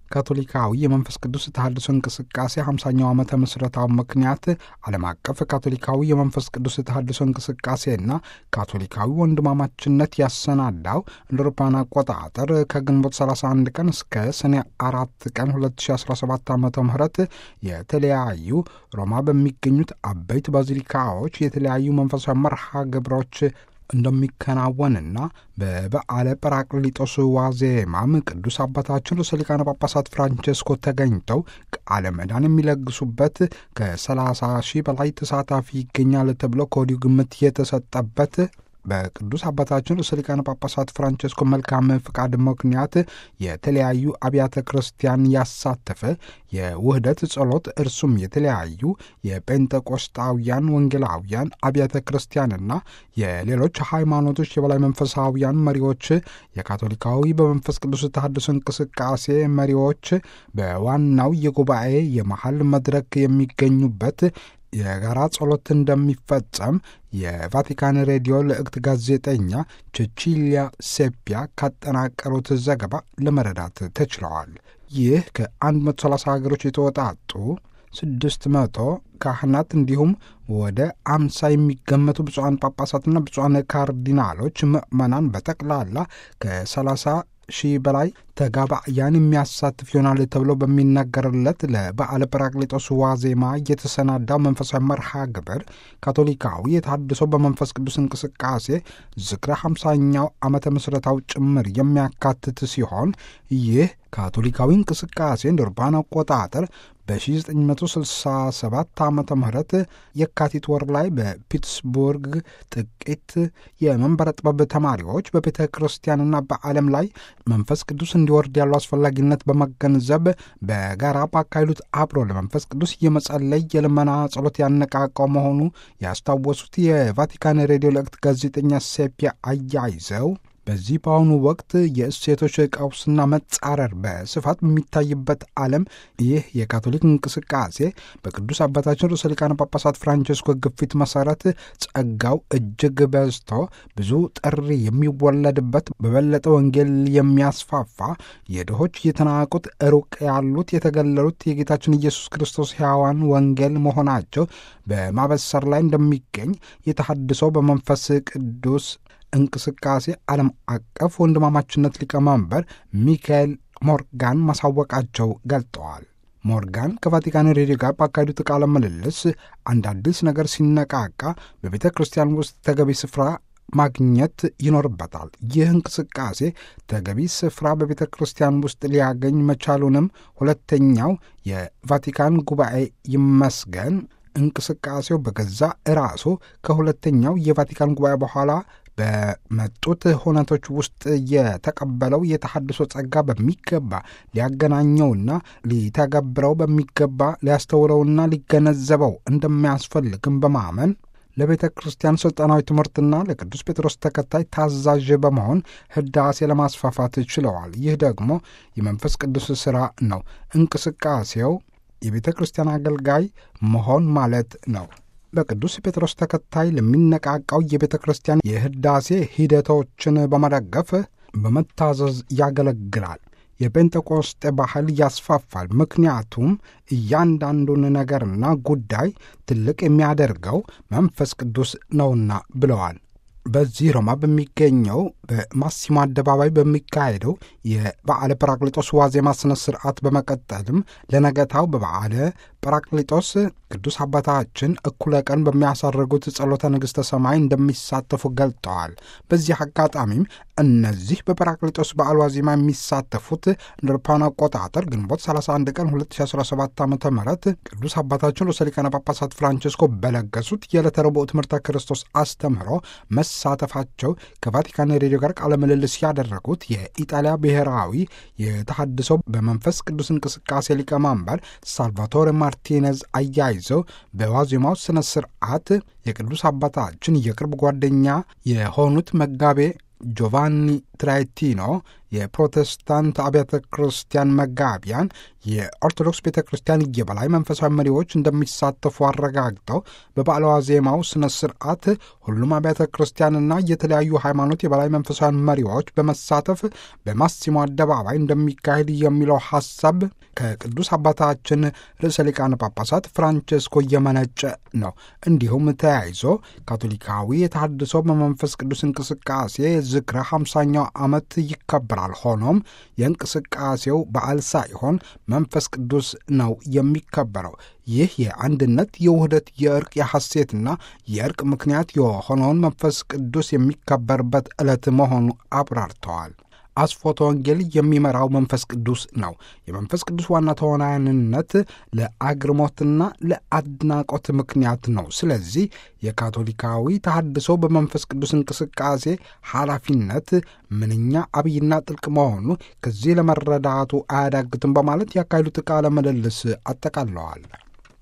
ካቶሊካዊ የመንፈስ ቅዱስ ተሐድሶ እንቅስቃሴ 50ኛው ዓመተ ምስረታው ምክንያት ዓለም አቀፍ ካቶሊካዊ የመንፈስ ቅዱስ ተሐድሶ እንቅስቃሴና ካቶሊካዊ ወንድማማችነት ያሰናዳው እንደ አውሮፓውያን አቆጣጠር ከግንቦት 31 ቀን እስከ ሰኔ አራት ቀን 2017 ዓ ም የተለያዩ ሮማ በሚገኙት አበይት ባዚሊካዎች የተለያዩ መንፈሳዊ መርሃ ግብሮች እንደሚከናወንና በበዓለ ጰራቅሊጦስ ዋዜማም ቅዱስ አባታችን ርዕሰ ሊቃነ ጳጳሳት ፍራንቼስኮ ተገኝተው ቃለ ምዕዳን የሚለግሱበት ከ30 ሺህ በላይ ተሳታፊ ይገኛል ተብሎ ከወዲሁ ግምት የተሰጠበት በቅዱስ አባታችን ርዕሰ ሊቃነ ጳጳሳት ፍራንቼስኮ መልካም ፍቃድ ምክንያት የተለያዩ አብያተ ክርስቲያን ያሳተፈ የውህደት ጸሎት እርሱም የተለያዩ የጴንጠቆስጣውያን ወንጌላውያን አብያተ ክርስቲያንና የሌሎች ሃይማኖቶች የበላይ መንፈሳውያን መሪዎች የካቶሊካዊ በመንፈስ ቅዱስ ተሐድሶ እንቅስቃሴ መሪዎች በዋናው የጉባኤ የመሀል መድረክ የሚገኙበት የጋራ ጸሎት እንደሚፈጸም የቫቲካን ሬዲዮ ልዕክት ጋዜጠኛ ቼቺሊያ ሴፒያ ካጠናቀሩት ዘገባ ለመረዳት ተችለዋል። ይህ ከ130 ሀገሮች የተወጣጡ ስድስት መቶ ካህናት እንዲሁም ወደ አምሳ የሚገመቱ ብፁዓን ጳጳሳትና ብፁዓን ካርዲናሎች ምዕመናን በጠቅላላ ከ30 ሺህ በላይ ተጋባያን የሚያሳትፍ ይሆናል ተብሎ በሚነገርለት ለበዓለ ጰራቅሊጦስ ዋዜማ የተሰናዳው መንፈሳዊ መርሃ ግብር ካቶሊካዊ የተሐድሶ በመንፈስ ቅዱስ እንቅስቃሴ ዝክረ ሃምሳኛው ዓመተ ምስረታው ጭምር የሚያካትት ሲሆን ይህ ካቶሊካዊ እንቅስቃሴ እንደ አውሮፓውያን አቆጣጠር በ1967 ዓ ም የካቲት ወር ላይ በፒትስቡርግ ጥቂት የመንበረ ጥበብ ተማሪዎች በቤተ ክርስቲያንና በዓለም ላይ መንፈስ ቅዱስ እንዲወርድ ያለው አስፈላጊነት በመገንዘብ በጋራ ባካሄዱት አብሮ ለመንፈስ ቅዱስ የመጸለይ የልመና ጸሎት ያነቃቀው መሆኑ ያስታወሱት የቫቲካን ሬዲዮ ልዕክት ጋዜጠኛ ሴፒያ አያይዘው በዚህ በአሁኑ ወቅት የእሴቶች ቀውስና መጻረር በስፋት በሚታይበት ዓለም ይህ የካቶሊክ እንቅስቃሴ በቅዱስ አባታችን ርዕሰ ሊቃነ ጳጳሳት ፍራንቼስኮ ግፊት መሰረት ጸጋው እጅግ በዝቶ ብዙ ጥሪ የሚወለድበት በበለጠ ወንጌል የሚያስፋፋ የድሆች የተናቁት ሩቅ ያሉት የተገለሉት የጌታችን ኢየሱስ ክርስቶስ ሕያዋን ወንጌል መሆናቸው በማበሰር ላይ እንደሚገኝ የተሐድሶ በመንፈስ ቅዱስ እንቅስቃሴ ዓለም አቀፍ ወንድማማችነት ሊቀመንበር ሚካኤል ሞርጋን ማሳወቃቸው ገልጠዋል። ሞርጋን ከቫቲካን ሬዲዮ ጋር ባካሄዱት ቃለ ምልልስ አንድ አዲስ ነገር ሲነቃቃ በቤተ ክርስቲያን ውስጥ ተገቢ ስፍራ ማግኘት ይኖርበታል። ይህ እንቅስቃሴ ተገቢ ስፍራ በቤተ ክርስቲያን ውስጥ ሊያገኝ መቻሉንም ሁለተኛው የቫቲካን ጉባኤ ይመስገን እንቅስቃሴው በገዛ ራሱ ከሁለተኛው የቫቲካን ጉባኤ በኋላ በመጡት ሁነቶች ውስጥ የተቀበለው የተሐድሶ ጸጋ በሚገባ ሊያገናኘውና ሊተገብረው በሚገባ ሊያስተውለውና ሊገነዘበው እንደሚያስፈልግም በማመን ለቤተ ክርስቲያን ሥልጣናዊ ትምህርትና ለቅዱስ ጴጥሮስ ተከታይ ታዛዥ በመሆን ህዳሴ ለማስፋፋት ችለዋል። ይህ ደግሞ የመንፈስ ቅዱስ ሥራ ነው። እንቅስቃሴው የቤተ ክርስቲያን አገልጋይ መሆን ማለት ነው። በቅዱስ ጴጥሮስ ተከታይ ለሚነቃቃው የቤተ ክርስቲያን የህዳሴ ሂደቶችን በመደገፍ በመታዘዝ ያገለግላል። የጴንጤቆስጤ ባህል ያስፋፋል። ምክንያቱም እያንዳንዱን ነገርና ጉዳይ ትልቅ የሚያደርገው መንፈስ ቅዱስ ነውና ብለዋል። በዚህ ሮማ በሚገኘው በማሲሞ አደባባይ በሚካሄደው የበዓለ ጰራቅሊጦስ ዋዜማ ስነ ስርዓት በመቀጠልም ለነገታው በበዓለ ጰራቅሊጦስ ቅዱስ አባታችን እኩለ ቀን በሚያሳርጉት ጸሎተ ንግሥተ ሰማይ እንደሚሳተፉ ገልጠዋል። በዚህ አጋጣሚም እነዚህ በጰራቅሊጦስ በዓል ዋዜማ የሚሳተፉት እንደ አውሮፓውያን አቆጣጠር ግንቦት 31 ቀን 2017 ዓ ም ቅዱስ አባታችን ርዕሰ ሊቃነ ጳጳሳት ፍራንቼስኮ በለገሱት የዕለተ ረቡዕ ትምህርተ ክርስቶስ አስተምህሮ መሳተፋቸው ከቫቲካን ሬዲዮ ጋር ቃለ ምልልስ ያደረጉት የኢጣሊያ ብሔራዊ የተሐድሶ በመንፈስ ቅዱስ እንቅስቃሴ ሊቀመንበር ሳልቫቶሬ ማርቲኔዝ አያይዘው በዋዜማው ስነ ስርዓት የቅዱስ አባታችን የቅርብ ጓደኛ የሆኑት መጋቤ ጆቫኒ ትራይቲኖ የፕሮቴስታንት አብያተ ክርስቲያን መጋቢያን፣ የኦርቶዶክስ ቤተ ክርስቲያን የበላይ መንፈሳዊ መሪዎች እንደሚሳተፉ አረጋግጠው በበዓለ ዋዜማው ስነ ስርዓት ሁሉም አብያተ ክርስቲያንና የተለያዩ ሃይማኖት የበላይ መንፈሳዊ መሪዎች በመሳተፍ በማሲሞ አደባባይ እንደሚካሄድ የሚለው ሐሳብ ከቅዱስ አባታችን ርዕሰ ሊቃነ ጳጳሳት ፍራንቼስኮ የመነጨ ነው። እንዲሁም ተያይዞ ካቶሊካዊ የተሃድሶ በመንፈስ ቅዱስ እንቅስቃሴ ዝክረ ሃምሳኛው ዓመት ይከበራል። ሆኖም የእንቅስቃሴው በዓል ሳይሆን መንፈስ ቅዱስ ነው የሚከበረው። ይህ የአንድነት፣ የውህደት፣ የእርቅ፣ የሐሴትና የእርቅ ምክንያት የሆነውን መንፈስ ቅዱስ የሚከበርበት ዕለት መሆኑ አብራርተዋል። አስፎተ ወንጌል የሚመራው መንፈስ ቅዱስ ነው። የመንፈስ ቅዱስ ዋና ተዋናይነት ለአግርሞትና ለአድናቆት ምክንያት ነው። ስለዚህ የካቶሊካዊ ተሐድሶ በመንፈስ ቅዱስ እንቅስቃሴ ኃላፊነት ምንኛ አብይና ጥልቅ መሆኑ ከዚህ ለመረዳቱ አያዳግትም በማለት ያካሄዱት ቃለ ምልልስ አጠቃለዋል።